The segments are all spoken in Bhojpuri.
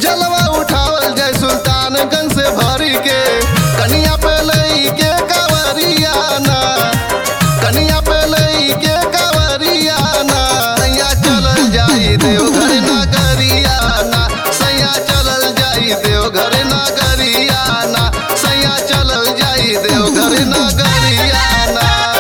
जलवा उठावल जाय सुल्तानगंज से भरी के कनिया पे लई के कावरिया ना कनिया पे लई के कावरिया ना सैया चलल जाई देवघर नगरिया ना सैया चलल जाई देवघर नगरिया ना सैया चलल जाई देवघर नगरिया ना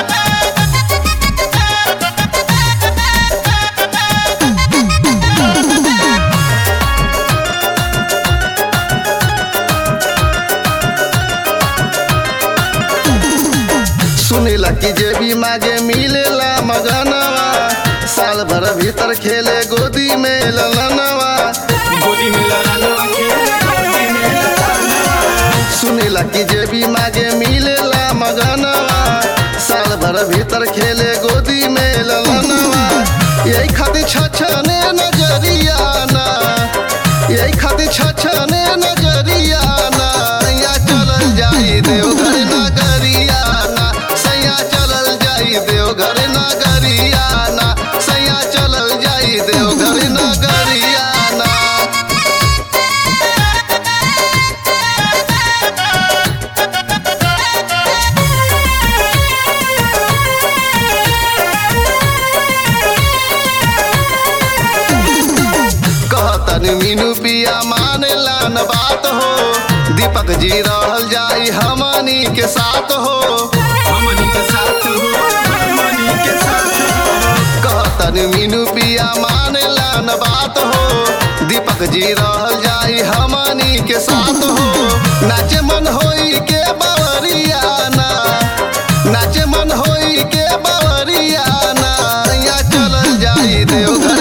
सुनीला कि जे भी मागे मिलेला मगनवा साल भर भीतर खेले गोदी में ललनवा गोदी में ललनवा खेले गोदी में ललनवा सुनीला कि जे भी मागे मिलेला मगनवा साल भर भीतर खेले गोदी में ललनवा यही खातिर छछने नजरिया ना यही खातिर छछने नजरिया ना सैया चलल जाई देवघर नगरिया ना सैया चलल जाई देवघर नगरिया ना सैया चलल जाई देवघर नगरिया ना कहतन मीनू पिया मानेला न बात हो दीपक जी रहल जाई हमनी के साथ हो हमनी के साथ हो हमनी के साथ हो कहतन मीनू पिया मानेला न बात हो दीपक जी रहल जाई हमनी के साथ हो नाचे मन होई के बावरिया ना नाचे मन होई के बावरिया ना सैया चलल जाई देवघर